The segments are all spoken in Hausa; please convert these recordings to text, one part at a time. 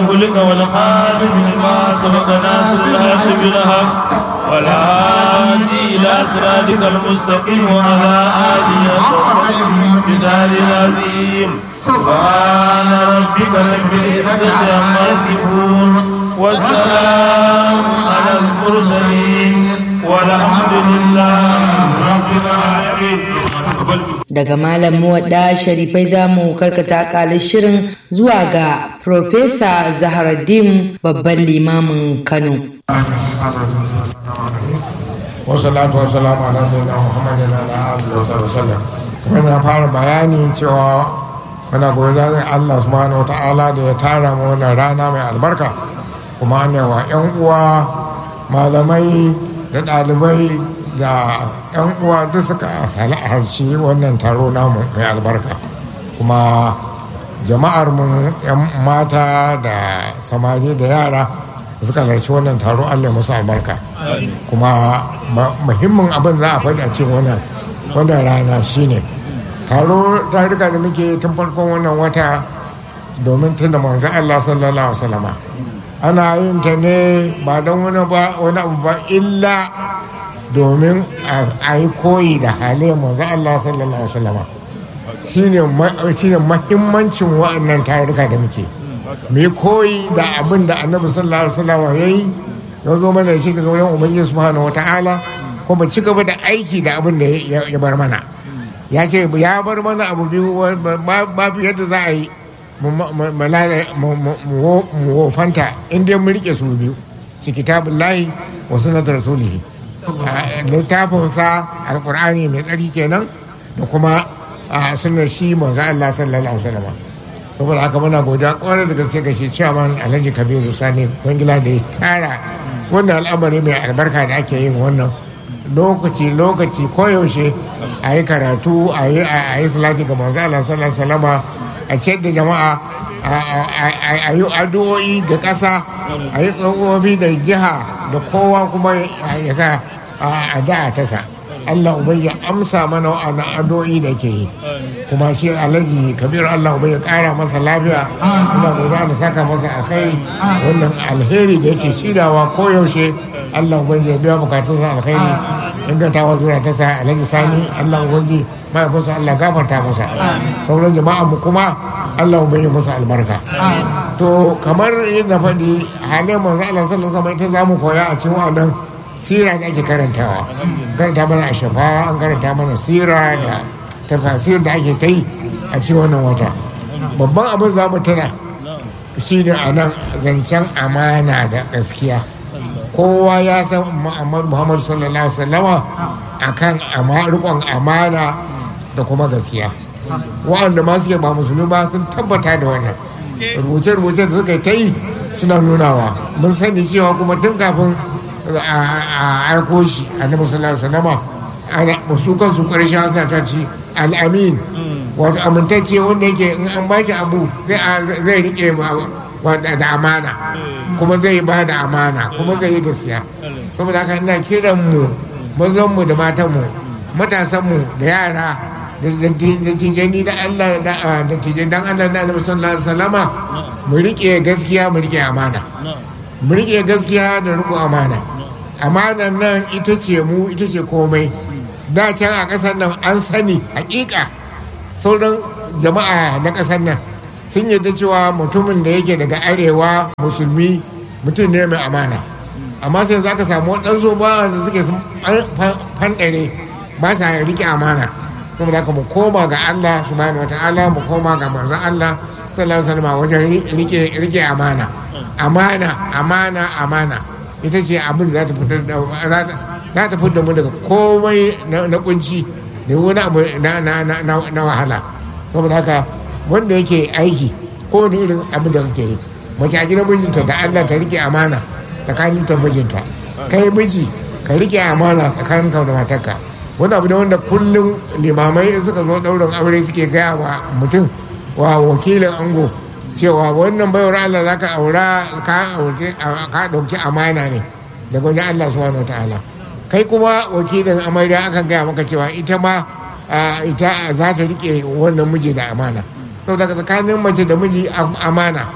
خلق والخاتم لما سبق ناصر الحق بالحق والهادي إلى صراطك المستقيم وعلى آله وصحبه بدار العظيم سبحان ربك رب العزة عما يصفون والسلام على المرسلين والحمد لله رب العالمين daga malam muwadda sharifai za mu karkata kalin shirin zuwa ga Profesa Zaharaddin babban limamin Kano. wasalatu wasalamu ala sayyidina muhammadin ala alihi wa sallam kuma na fara bayani cewa muna godiyar Allah subhanahu wa ta'ala da ya tara mu wannan rana mai albarka kuma ne wa yan uwa malamai da ɗalibai da yan uwa duk suka halarci wannan taro namu mai albarka kuma jama'ar mu yan mata da samari da yara suka halarci wannan taro Allah ya musu albarka kuma muhimmin abin za a faɗi a cikin wannan wannan rana shine taro tarika da muke tun farkon wannan wata domin tunda manzo Allah sallallahu alaihi wasallama ana yin ta ne ba don wani ba wani abu ba illa domin a yi koyi da halayen manzo Allah sallallahu alaihi wasallama shine shine muhimmancin wa'annan tarika da muke mai koyi da abin da annabi sallallahu alaihi wasallam ya yi ya zo mana shi daga wajen ubangiji subhanahu wata'ala kuma ci gaba da aiki da abin da ya bar mana ya ce ya bar mana abu biyu babu yadda za a yi mu wofanta inda mun rike su biyu shi kitabun lahi wa sunatar rasulihi littafinsa alkur'ani mai tsari kenan da kuma sunar shi manzo Allah sallallahu alaihi wasallam saboda haka muna godiya kwarai da gaske ga shi chairman alhaji kabiru sani kwangila da ya tara wannan al'amari mai albarka da ake yin wannan lokaci lokaci koyaushe a yi karatu a yi salati ga manzo Allah sallallahu alaihi a ce da jama'a a yi addu'o'i ga ƙasa a yi tsohobi da jiha da kowa kuma ya sa a da'a ta sa Allah ubai ya amsa mana wa'annan addu'o'i da ke yi kuma shi alhaji kabiru Allah ubai ya kara masa lafiya ina gobe da saka masa alkhairi wannan alheri da yake shidawa koyaushe Allah ubai ya biya bukatunsa alkhairi ingantawa zuwa ta sa alhaji sani Allah ubai mahaifinsa Allah gafarta masa sauran jama'a mu kuma Allah ubai ya masa albarka to kamar yadda faɗi halin manzo Allah sallallahu alaihi wasallam ita zamu koya a cikin wannan sira da ake karantawa karanta mana a shafa an karanta mana sira da tafasir da ake ta yi a cikin wannan wata babban abin za mu tuna shi ne a nan zancen amana da gaskiya kowa ya san muhammadu sallallahu alaihi wasallama a kan rikon amana da kuma gaskiya wa'anda ma suke ba musulmi ba sun tabbata da wannan rubuce-rubuce da suka ta yi suna nunawa mun sani cewa kuma tun kafin a aiko shi annabi sallallahu alaihi wasallam ana su kansu karshe suna ta ci al'amin wato amintacce wanda yake in an ba shi abu zai rike da amana kuma zai ba da amana kuma zai yi gaskiya saboda haka ina kiran mu mazan mu da matan mu matasan mu da yara da tijani da Allah da tijani dan Allah da Annabi sallallahu alaihi wasallama mu rike gaskiya mu rike amana mu rike gaskiya da riko amana amanan nan ita ce mu ita ce komai da can a ƙasar nan an sani hakika sauran jama'a na ƙasar nan sun yadda cewa mutumin da yake daga arewa musulmi mutum ne mai amana amma sai za ka samu waɗansu ba da suke sun fanɗare ba sa rike amana saboda haka mu koma ga Allah subhanahu wata'ala mu koma ga manzon Allah sallallahu alaihi wasallam wajen rike rike amana amana amana amana ita ce abin da za ta fitar da za ta fitar mu daga komai na kunci da wani abu na wahala saboda haka wanda yake aiki ko wani irin abin da kake yi mace a gidan mijinta da Allah ta rike amana tsakanin ta mijinta kai miji ka rike amana tsakanin ka da matarka wani abu ne wanda kullum limamai suka zo ɗaurin aure suke gaya wa mutum wa wakilin ango cewa wannan baiwar Allah za ka aura ka ɗauki amana ne daga wajen Allah subhanahu ta'ala kai kuma wakilin amarya akan gaya maka cewa ita ma ita za ta rike wannan miji da amana sau daga tsakanin mace da miji amana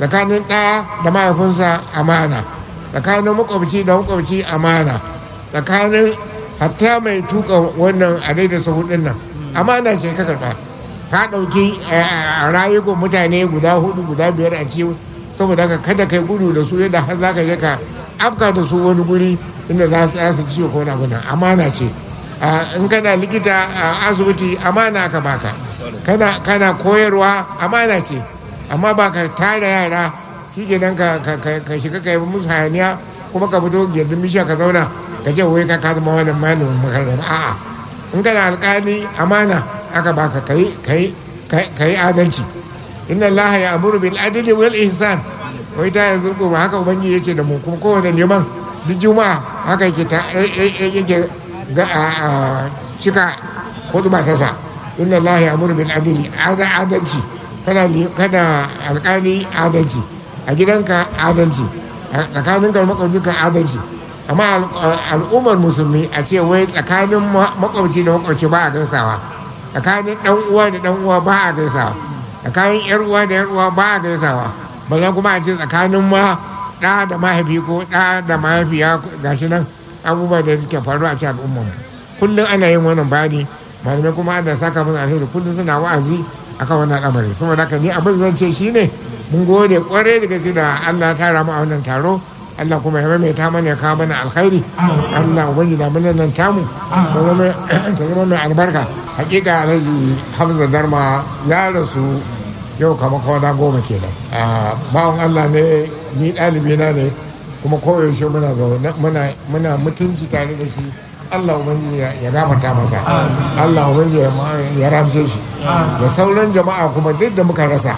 tsakanin ɗa da mahaifinsa amana tsakanin makwabci da makwabci amana tsakanin hatta mai tuka wannan a daida sahudin nan amana ce ka karɓa ka ɗauki rayukan mutane guda hudu guda biyar a ciwo saboda haka kada kai gudu da su yadda har za ka je ka afka da su wani guri inda za su ciwo ko na guna amana ce in kana likita a asibiti amana ka baka kana koyarwa amana ce amma ba ka tara yara shi ke nan ka shiga ka yi musu hayaniya kuma ka fito gindin bishiya ka zauna ka ce wai ka ka zama wani malamin makarantar a'a in kana alkali amana aka baka ka yi adalci inna allaha ya amuru bil adli wal ihsan wai ta yanzu ko ba haka ubangi yace da mu kuma kowane neman duk juma'a haka yake ta yake ga cika hudu ba ta sa inna allaha ya amuru bil adli adalci kana kana alkali adalci a gidanka adalci tsakanin ka makwabcinka adalci amma al'ummar musulmi a ce wai tsakanin makwabci da makwabci ba a gaisawa tsakanin dan uwa da dan uwa ba a gaisawa tsakanin yar uwa da yar uwa ba a gaisawa balle kuma a ce tsakanin ma ɗa da mahaifi ko ɗa da mahaifiya gashi nan abubuwa da suke faru a cikin al'ummar mu kullum ana yin wannan bayani malamai kuma ana saka mana alheri kullum suna wa'azi akan wannan al'amari saboda haka ni abin zan ce shine mun gode kwarai da gaske da Allah ya tara mu a wannan taro Allah kuma ya maimaita mana ya kawo mana alkhairi Allah ubangi da mun nan tamu ta zama mai albarka hakika alhaji Hamza Darma ya rasu yau kama kwana goma kenan bawan Allah ne ni ɗalibi na ne kuma koyaushe muna zaune muna mutunci tare da shi Allah ubangi ya gafarta masa Allah ubangi ya ramshe shi da sauran jama'a kuma duk da muka rasa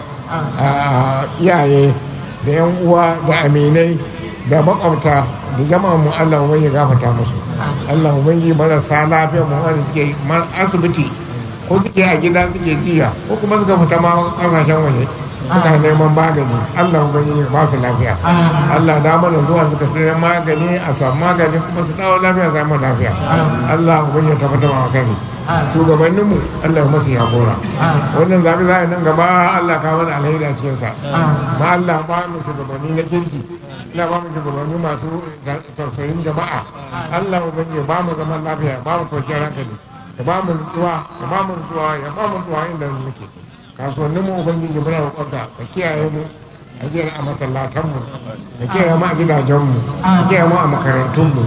iyaye da yan uwa da aminai da makwabta da jama'a mu Allah ubangi ya gafarta musu Allah ubangi marasa lafiya mu wanda suke asibiti ko suke a gida suke jiya ko kuma suka fita ma kasashen waje suna neman magani Allah ubangi ya ba su lafiya Allah da mana zuwa suka fi magani a samu magani kuma su dawo lafiya samu lafiya Allah ubangi ya tabbatar ma sani shugabannin mu Allah masu ya gora wannan zabi za a nan gaba Allah ka mana alheri a cikin sa ma Allah ba mu shugabanni na kirki Allah ba mu shugabanni masu tausayin jama'a Allah ubangi ya ba mu zaman lafiya ba mu kwanciyar hankali ya ba mu nutsuwa ya ba mu nutsuwa ya ba mu nutsuwa inda muke kasuwannin mu ubangiji muna roƙonka ka kiyaye mu a jiya a masallatan mu ka kiyaye mu a gidajen mu ka kiyaye mu a makarantun mu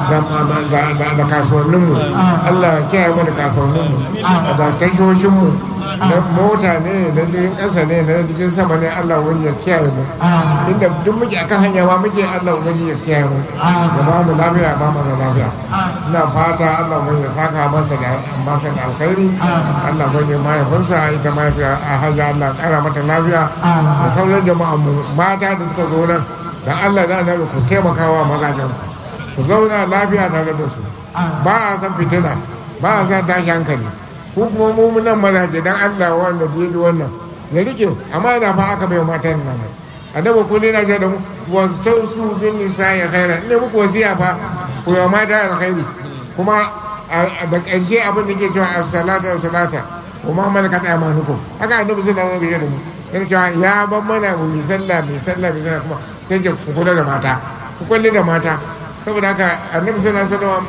da kasuwannin mu Allah ya kiyaye mu da kasuwannin mu da tashoshin mu na mota ne na jirgin ƙasa ne na jirgin sama ne Allah wani ya kiyaye mu inda duk muke akan hanya ma muke Allah wani ya kiyaye mu ya ba mu lafiya ba mu da lafiya ina fata Allah wani ya saka masa da masa da alkhairi Allah wani mahaifinsa ita mahaifiya a hajji Allah kara mata lafiya da sauran jama'a mu mata da suka zo nan dan Allah da annabi ku taimakawa mazajen ku zauna lafiya tare da su ba a san fitina ba a san tashi hankali ko kuma mu nan mazaje dan Allah wanda da yaji wannan ya rike amma ina fa aka bai matan nan annabi kulli na ce da mu wastausu bin nisa'i khairan ne muku wasiya fa ku yi mata alkhairi kuma da ƙarshe abin da ke cewa as-salata as-salata kuma malakat aymanukum haka annabi sallallahu alaihi wasallam yana cewa ya ban mana mu yi sallah mai sallah mai sallah kuma sai ce ku kula da mata ku kulle da mata saboda haka annabi sallallahu alaihi wasallam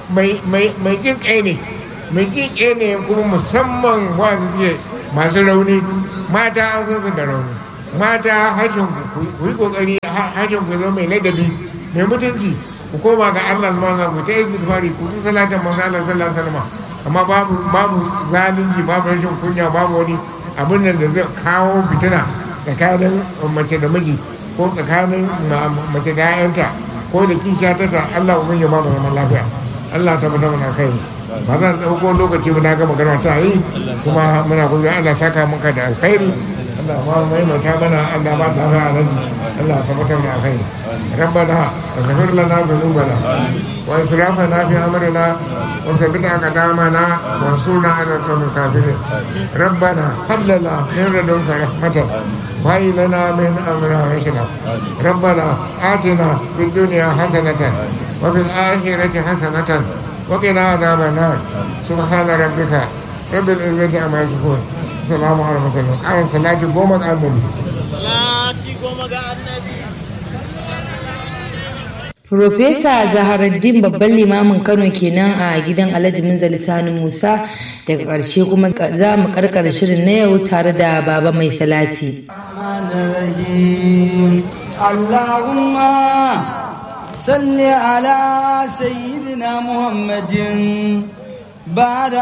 mai mai jin kai ne mai jin ne kuma musamman wanda suke masu rauni mata an san su da rauni mata harshen ku yi kokari harshen ku zama mai ladabi mai mutunci ku koma ga Allah subhanahu wa ta istighfari ku ta salatin manzo Allah sallallahu alaihi wasallam amma babu babu zalunci babu rashin kunya babu wani abin nan da zai kawo fitina tsakanin mace da miji ko tsakanin mace da 'ya'yanta ko da kishiya ta ta Allah ubangiji ba mu zaman lafiya Allah ta bata mana kai ba zan ɗauko lokaci ba na ga magana ta yi kuma muna gobe Allah saka maka da alkhairi Allah ba mu maimaita mana Allah ba da alaji Allah ta bata mana kai ربنا اغفر لنا ذنوبنا واسرافنا في امرنا وثبت اقدامنا وانصرنا على القوم الكافرين ربنا هب لنا من لدنك رحمه وهي لنا من امرنا رشدا ربنا اتنا في الدنيا حسنه وفي الاخره حسنه وقنا عذاب النار سبحان ربك رب العزه عما يصفون السلام على المرسلين على الصلاه قومت على النبي Profesa Zaharaddin babban limamin Kano kenan a gidan Alhaji Minzali Sani Musa daga ƙarshe kuma za mu karkar shirin na yau tare da baba mai salati. Allahumma salli ala sayyidina Muhammadin ba da